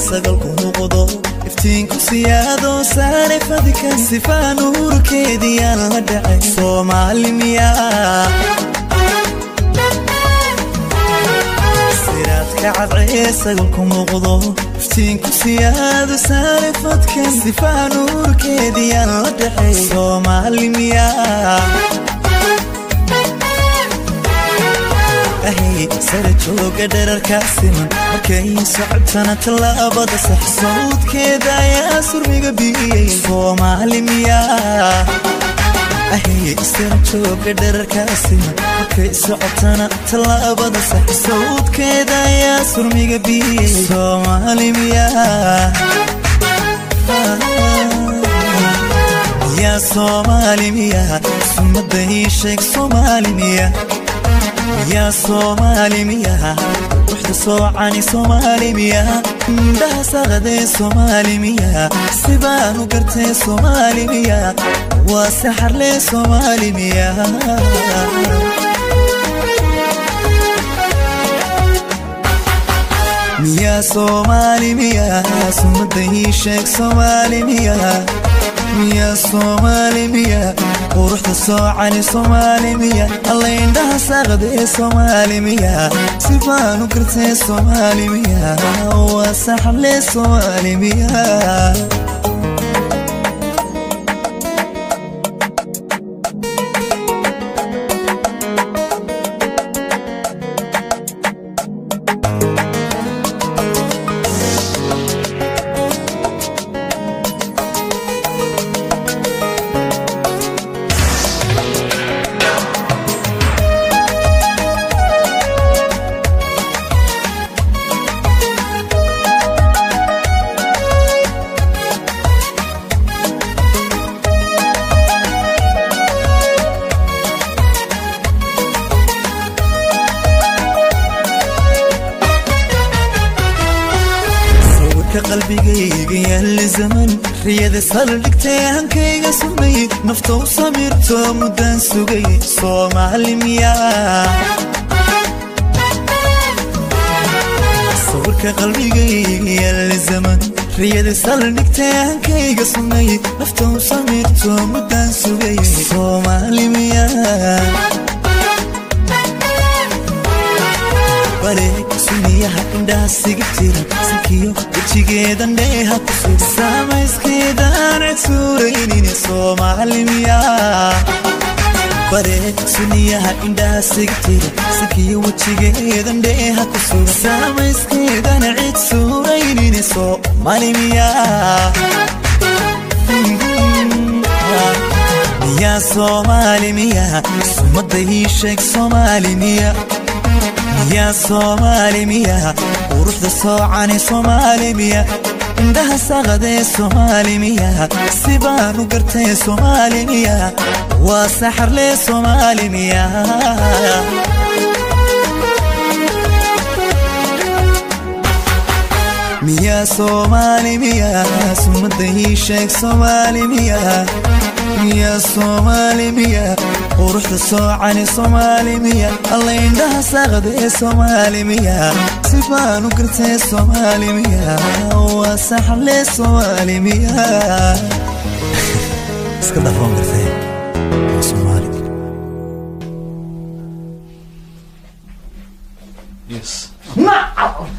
sagalku noqdo iftiinku siyaado saare fadika sifaa nuurkeediyaan la dhacay soomaali miyaa siraadka cadcee sagalku noqdo iftiinku siyaado saare fadka sifaa nuurkeediyaan la dhacay soomaali miyaa sara jooga dherarkaa siman markay socobtana tallaabada sax sawdkeeda ayaa surmiga biyey soomaali miyaa sara jooga dherarkaa siman markay socobtana tallaabada sax sawdkeeda ayaa surmiga biyey soomaali miyaa yaa soomaali miyaa sumada ii sheeg soomaali miyaa yaa soomaali miyaa ruuxda soocani soomaali miyaa indhaha saqadee soomaali miyaa sibaanu gartee soomaali miyaa waa saxarlee soomaali miyaa miyaa soomaali miyaa sumada ii sheeg soomaali miyaa miyaa soomaali miyaa quruxda soocani soomaali miyaa alla indhaha saaqdee soomaali miyaa sibaanu gartee soomaali miyaa waa saxarlee soomaali miyaa qalbigayga yaalla zaman riyada saldhigtay hankayga sumay naftou samirto muddaan sugay soomaali miyaa sawirka qalbigayga yaalla zaman riyada saldhigtay hankayga sumay naftou samirto muddaan sugay soomaali miyaa bareeg suniyaha indhaha siga jira sankiyo wejigeedan dheeha ku sug saamayskeedaan cid suuraynine soomaali miyaa bareeg suniyaha indhaha siga jira sankiyo wejigeedan dheeha ku sug saamayskeedan cid suuraynine soomaali miyaa miyaa soomaali miyaa sumada ii sheeg soomaali miyaa miyaa soomaali miyaa quruxda soocani soomaali miyaa indhaha saqadee soomaali miyaa sibaanu gartee soomaali miyaa waa saxarlee soomaali miyaa miyaa soomaali miyaa sumada ii sheeg soomaali miyaa miyaa soomaali miyaa quruxda soocani soomaali miyaa alla indhaha saaqdee soomaali miyaa sibaanu gartee soomaali miyaa waa saxarlee soomaali miyaa iska dhafoon gartee waa soomaali Yes. نعم